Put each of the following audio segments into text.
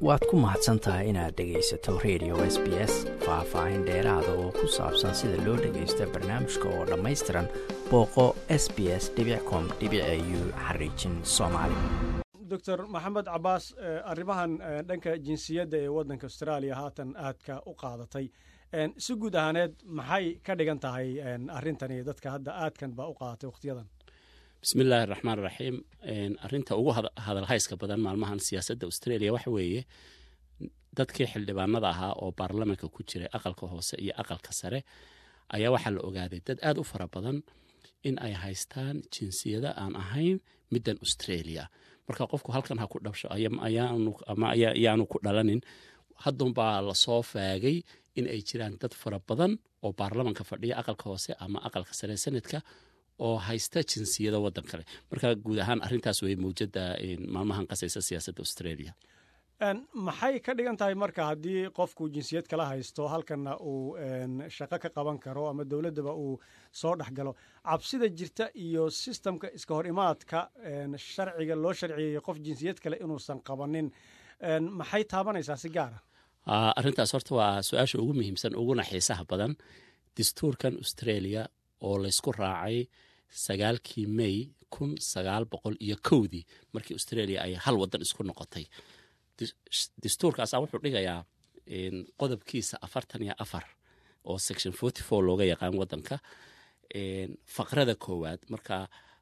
waad ku mahadsan tahay inaad dhegaysato radio s b s faah-faahin dheeraada oo ku saabsan sida loo dhagaysta barnaamijka oo dhammaystiran booqo s b s com u xariijin soomaali doctor maxamed cabaas arrimahan dhanka jinsiyadda ee waddanka austraaliya haatan aadka u qaadatay si guud ahaaneed maxay ka dhigan tahay arrintani dadka hadda aadkan baa u qaadatay wakhtiyadan bismillaahi raxmaan raxiim arinta ugu hadalhayska badan maalmahan siyaasadda australia waxa weeye dadkii xildhibaanada ahaa oo baarlamanka ku jiray aqalka hoose iyo aqalka sare ayaa waxaa la ogaaday dad aad u fara badan in ay haystaan jinsiyada aan ahayn middan australia marka qofku halkan ha ku dhabsho ama ayaanu ku dhalanin haddunbaa lasoo faagay in ay jiraan dad fara badan oo baarlamanka fadhiya aqalka hoose ama aqalka sare sanadka oo haysta jinsiyada wadan kale marka guud ahaan arintaas wey mawjada maalmahan qasaysa siyaasadda australia maxay ka dhigan tahay marka haddii qofku jinsiyad kala haysto halkanna uu shaqo ka qaban karo ama dowladdaba uu soo dhex galo cabsida jirta iyo sistamka iska hor imaadka sharciga loo sharciyeeyey qof jinsiyad kale inuusan qabanin maxay taabanaysaa si gaara arrintaas horta waa su-aasha ugu muhiimsan uguna xiisaha badan dastuurkan australia oo laysku raacay sagaalkii may kun sagaal boqol iyo kowdii markii australia ay hal wadan isku noqotay dastuurkaasa wuxuu dhigayaa qodobkiisa afartan iyo afar oo section forty four looga yaqaan wadanka faqrada koowaad marka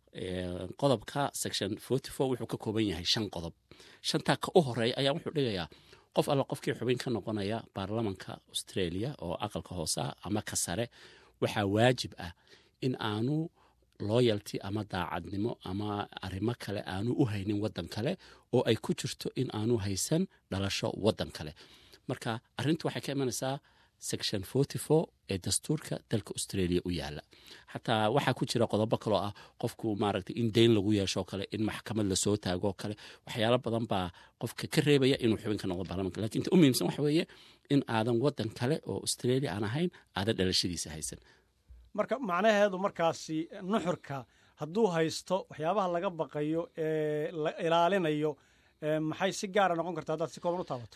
qodobka section forty four wuxuu ka kooban yahay shan qodob shantaa ka u horeeya ayaa wuxuu dhigayaa qof alla qofkii xubin ka noqonaya baarlamanka australia oo aqalka hoosea ama ka sare waxaa waajib ah in aanu loyalty ama daacadnimo ama arrimo kale aanu u haynin waddan kale oo ay ku jirto in aanu haysan dhalasho waddan kale marka arrintu waxay ka imanaysaa section forty four ee dastuurka dalka australia u yaala xataa waxaa ku jira qodobo kaloo ah qofku maaragtay in deyn lagu yeeshoo kale in maxkamad lasoo taagoo kale waxyaalo badan baa qofka ka reebaya inuu xubin ka noqdo baarlamanka lakin inta u muhiimsan waxa weeye in aadan waddan kale oo australia aan ahayn aadan dhalashadiisa haysan marka macnaheedu markaasi nuxurka hadduu haysto waxyaabaha laga baqayo ee la ilaalinayo maxay si gaara noqon karta haddaad si kooban u taabato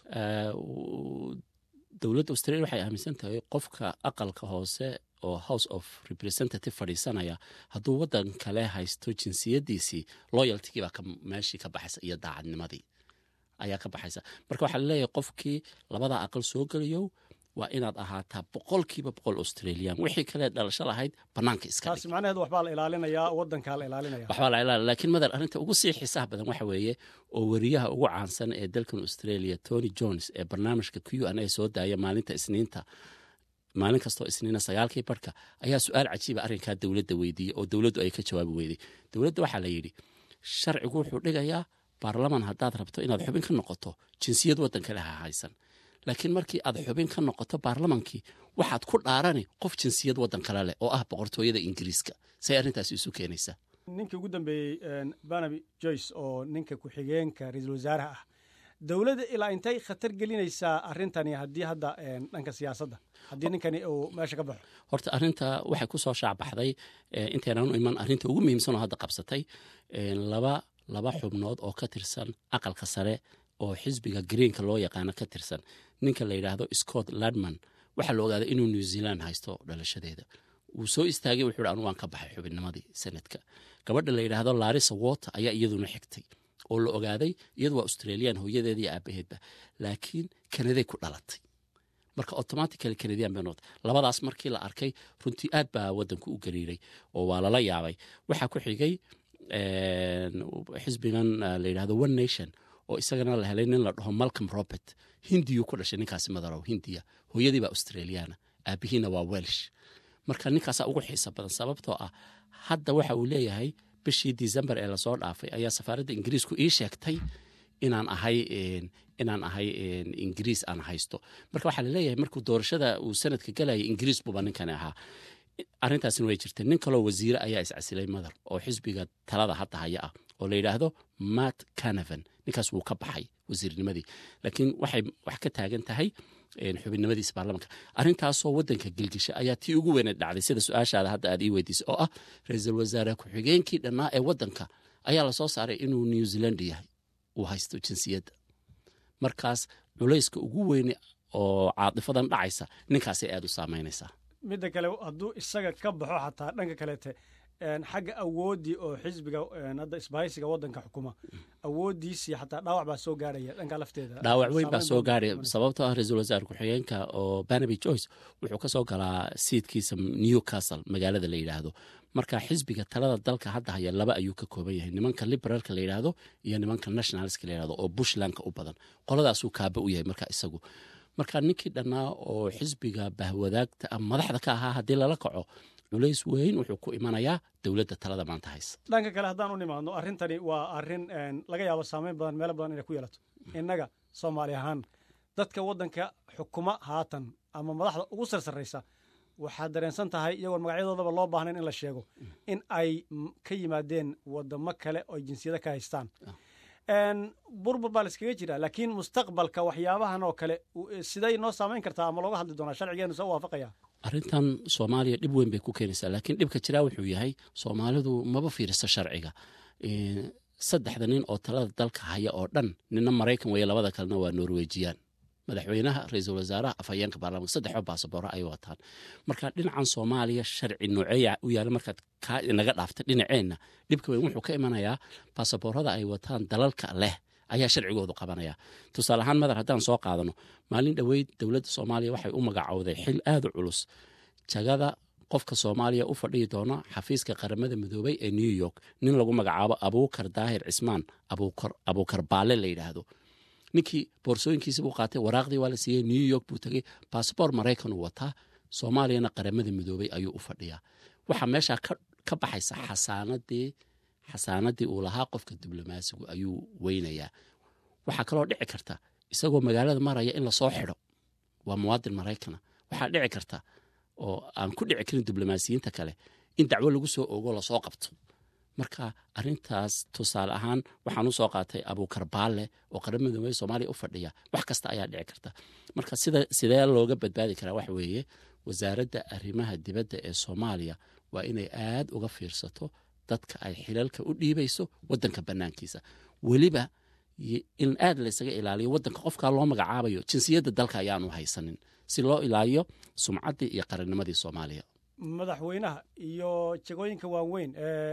dowladda australia waxay aaminsan tahay qofka aqalka hoose oo house of representative fadhiisanaya hadduu waddan kale haysto jinsiyadiisii loyaltigii baa meeshii ka baxaysa iyo daacadnimadii ayaa ka baxaysa marka waxaa laleeyahay qofkii labada aqal soo geliyo waa inaad ahaataa boqolkiiba boqol australian wixii kale dhalasho lahayd banaanka iska taasi macnaheedu waxbaa la ilaalinayaa waddankaa la ilaalinaya waxbaa la ilaalina lakiin madar arrinta ugu sii xiisaha badan waxa weeye oo weriyaha ugu caansan ee dalkan australia tony jones ee barnaamijka q n a soo daaya maalinta isniinta maalin kastoo isniina sagaalkii barhka ayaa su-aal cajiiba arrinkaa dowladda weydiiyey oo dowladdu ay ka jawaabi weyday dowladda waxaa la yidhi sharcigu wuxuu dhigayaa baarlaman haddaad rabto inaad xubin ka noqoto jinsiyad waddan kale ha haysan laakiin markii aad xubin ka noqoto baarlamankii waxaad ku dhaarani qof jinsiyad waddan kale leh oo ah boqortooyada ingiriiska say arrintaasi isu keenaysaa ninkii ugu dambeeyey barnaby joyce oo ninka ku-xigeenka ra-iisul wasaaraha ah dowladda ilaa intay khatar gelinaysaa arrintani haddii hadda dhanka siyaasadda haddii ninkani uu meesha ka baxo horta arrinta waxay ku soo shaacbaxday intaynan u iman arrinta ugu muhiimsan oo hadda qabsatay laba laba xubnood oo ka tirsan aqalka sare oo xisbiga greenka loo yaqaano ka tirsan ninka la yidhaahdo scott ladman waxaa la ogaaday inuu new zealand haysto dhalashadeeda wuu soo istaagay wuxuu anu waan ka baxay xubinnimadii sanadka gabadha la yidhaahdo larisa water ayaa iyaduna xigtay oo la ogaaday iyadu waa australian hooyadeeda iyo aabaheedba laakiin kanaday ku dhalatay marka automatically canadian bay noqotay labadaas markii la arkay runtii aad baa waddanku u gariiray oo waa lala yaabay waxaa ku xigay xisbigan la yidhahdo one nation oo isagana la helay nin la dhaho malcolm robert hindiyuu ku dhashay ninkaasi madarow hindiya hooyadii baa australiana aabihiina waa welsh marka ninkaasaa ugu xiisa badan sababtoo ah hadda waxa uu leeyahay bishii december ee lasoo dhaafay ayaa safaaradda ingiriisku ii sheegtay inaan ahay inaan ahay ingiriis aan haysto marka waxaa laleeyahay markuu doorashada uu sanadka galayay ingiriis buuba ninkani ahaa arrintaasina way jirtay nin kaloo wasiire ayaa iscasilay madar oo xisbiga talada hadda haya ah oo la yidhaahdo matt canavan ninkaas wuu ka baxay wasiirnimadii laakiin waxay wax ka taagan tahay xubinnimadiisa baarlamanka arrintaasoo waddanka gelgisha ayaa tii ugu weyneed dhacday sida su-aashaada hadda aad ii weydiisay oo ah ra-iisul wasaare ku-xigeenkii dhannaa ee waddanka ayaa lasoo saaray inuu new zealand yahay uu haysto jinsiyadda markaas culayska ugu weyne oo caadifadan dhacaysa ninkaasay aada u saamaynaysaa midda kale hadduu isaga ka baxo xataa dhanka kaleete xagga awooddii oo xisbiga hadda isbahaysiga waddanka xukuma awooddiisii xataa dhaawac baa soo gaarhaya dhanka lafteeda dhaawac weyn baa soo gaaraya sababtoo ah ra-iisul wasaare ku-xigeenka oo banaby joyce wuxuu ka soo galaa siidkiisa newcastle magaalada la yidhaahdo marka xisbiga talada dalka hadda haya laba ayuu ka kooban yahay nimanka liberaalka la yidhaahdo iyo nimanka nationalska la yidhahdo oo bushlandka u badan qoladaasuu kaaba u yahay marka isagu marka ninkii dhannaa oo xisbiga bahwadaagta madaxda ka ahaa haddii lala kaco culays weyn wuxuu ku imanayaa dowladda talada maanta haysa dhanka kale haddaan u nimaadno arrintani waa arrin laga yaabo saameyn badan meelo badan inay ku yeelato innaga soomaali ahaan dadka waddanka xukuma haatan ama madaxda ugu sarsarraysa waxaad dareensan tahay iyagoon magacyadoodaba loo baahnayn in la sheego in ay ka yimaadeen waddamo kale oo jinsiyada ka haystaan burbur baa la iskaga jira laakiin mustaqbalka waxyaabahan oo kale siday noo saamayn kartaa ama looga hadli doonaa sharcigeenu se u waafaqaya arrintan soomaaliya dhib weyn bay ku keenaysaa laakiin dhibka jiraa wuxuu yahay soomaalidu maba fiiriso sharciga saddexda nin oo talada dalka haya oo dhan nina maraykan weeye labada kalena waa norwejiyaan madaxweynaha ra-iisul wasaaraha afhayeenka baarlamanka saddexoo baasaboora ay wataan marka dhinacan soomaaliya sharci nooceeya u yaala markaad kaa inaga dhaafta dhinaceenna dhibka weyn wuxuu ka imanayaa baasaboorada ay wataan dalalka leh ayaa sharcigoodu qabanaya tusaale ahaan madar haddaan soo qaadano maalin dhoweyd dowladda soomaaliya waxay u magacowday xil aada u culus jagada qofka soomaaliya u fadhihi doona xafiiska qaramada midoobay ee new york nin lagu magacaabo abuukar daahir cismaan abuukar baale la yidhaahdo ninkii boorsooyinkiisi buu qaatay waraaqdii waa la siiyey new york buu tegey baasabor maraykan uu wataa soomaaliyana qaramada midoobay ayuu u fadhiyaa waxaa meeshaa ka baxaysa xasaanadii xasaanadii uu lahaa qofka diblomaasigu ayuu weynayaa waxaa kaloo dhici karta isagoo magaalada maraya in lasoo xidho waa muwaadin maraykana waxaa dhici karta oo aan ku dhici karin diblomaasiyiinta kale in dacwo lagu soo ogo lasoo qabto marka arintaas tusaale ahaan waxaan usoo qaatay abuukar baalle oo qaramada midoobey soomaaliya u fadhiya wax kasta ayaa dhici karta marka sida sidee looga badbaadi karaa waxa weeye wasaaradda arrimaha dibadda ee soomaaliya waa inay aad uga fiirsato dadka ay xilalka u dhiibayso wadanka banaankiisa weliba in aad laysaga ilaaliyo wadanka qofkaa loo magacaabayo jinsiyadda dalka ayaanu haysanin si loo ilaaliyo sumcaddii iyo qarannimadii soomaaliya madaxweynaha iyo jagooyinka waaweyn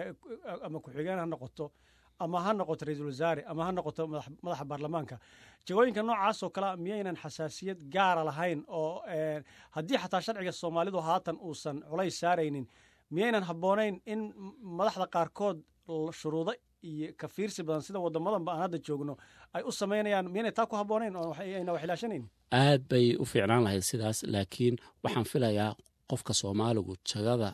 ama ku-xigeen ha noqoto ama ha noqoto ra-iisul wasaare ama ha noqoto madaxa baarlamaanka jagooyinka noocaasoo kalea miyaynan xasaasiyad gaara lahayn oo haddii xataa sharciga soomaalidu haatan uusan culays saaraynin miyaynan habboonayn in madaxda qaarkood shuruudo iyo ka fiirsi badan sida wadamadanba aan hadda joogno ay u samaynayaan miyaynay taa ku habboonayn oo ayna waxilaashanayn aad bay u fiicnaan lahayd sidaas laakiin waxaan filayaa qofka soomaaligu jagada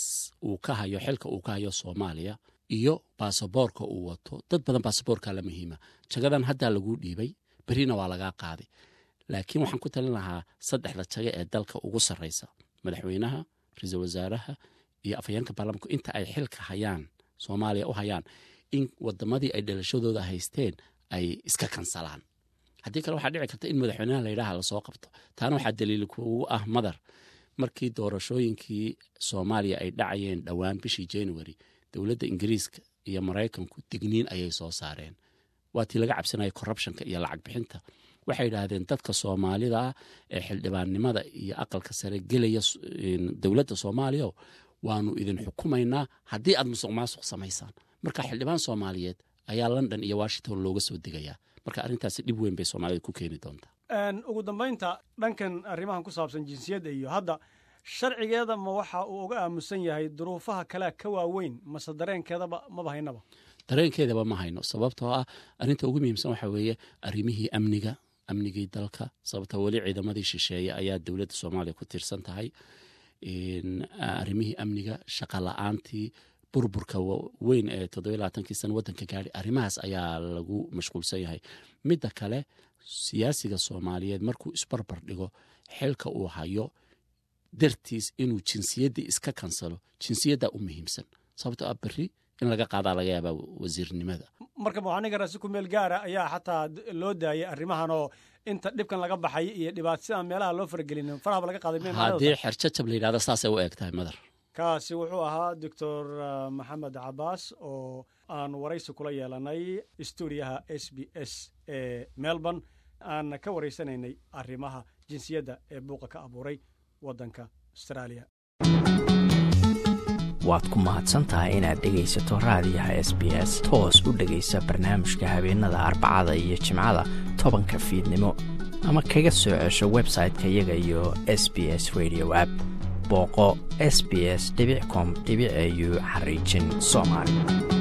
uu ka hayo xilka uu ka hayo soomaaliya iyo baasaboorka uu wato dad badan baasaboorka la muhiima jagadan haddaa laguu dhiibay berina waa lagaa qaaday laakiin waxaan ku talin lahaa saddexda jago ee dalka ugu sarraysa madaxweynaha ra-iisul wasaaraha iyo afhayeenka baarlamanku inta ay xilka hayaan soomaaliya u hayaan in wadamadii ay dhalashadooda haysteen ay iska kansalaan haddii kale waxaa dhici karta in madaxweynaha layidhaha lasoo qabto taana waxaa daliil kugu ah madar markii doorashooyinkii soomaaliya ay dhacayeen dhowaan bishii january dowladda ingiriiska iyo maraykanku digniin ayay soo saareen waa tii laga cabsanaya corruptionka iyo lacag bixinta waxay yidhaahdeen dadka soomaalida ee xildhibaannimada iyo aqalka sare gelaya dowladda soomaaliya waanu idin xukumaynaa haddii aad musuq maasuq samaysaan marka xildhibaan soomaaliyeed ayaa london iyo washington looga soo degayaa marka arrintaasi dhib weyn bay soomaalida ku keeni doontaa ugu dambaynta dhankan arrimahan ku saabsan jinsiyadda iyo hadda sharcigeeda ma waxa uu uga aamusan yahay duruufaha kalea ka waaweyn mase dareenkeedaba maba haynaba dareenkeedaba ma hayno sababtoo ah arrinta ugu muhiimsan waxaa weeye arrimihii amniga amnigii dalka sababtoo weli ciidamadii shisheeye ayaa dowladda soomaaliya ku tiirsan tahay arrimihii amniga shaqa la-aantii burburka weyn ee toddobalaatankii sana waddanka gaadhi arrimahaas ayaa lagu mashquulsan yahay midda kale siyaasiga soomaaliyeed markuu isbarbar dhigo xilka uu hayo dartiis inuu jinsiyaddii iska kansalo jinsiyaddaa u muhiimsan sababtoo ah berri in laga qaadaa laga yaabaa wasiirnimada marka muxaniga rasi ku meel gaara ayaa xataa loo daayay arrimahan oo inta dhibkan laga baxay iyo dhibaat sidaan meelaha loo faragelin farahaba laga qaaday haddii xerjajab la yidhahdo saasay u eg tahay madar kaasi wuxuu ahaa doctor maxamed cabaas oo aan waraysi kula yeelanay stuudiyaha s b s ee melbourne aan ka waraysanaynay arrimaha jinsiyadda ee buuqa ka abuuray waddanka austraaliya waad ku mahadsantahay inaad dhegaysato raadiyaha s b s toos u dhegaysa barnaamijka habeenada arbacada iyo jimcada tobanka fiidnimo ama kaga soo cesho website-ka iyaga iyo s b s radio app booqo s b s com au xariijin soomaali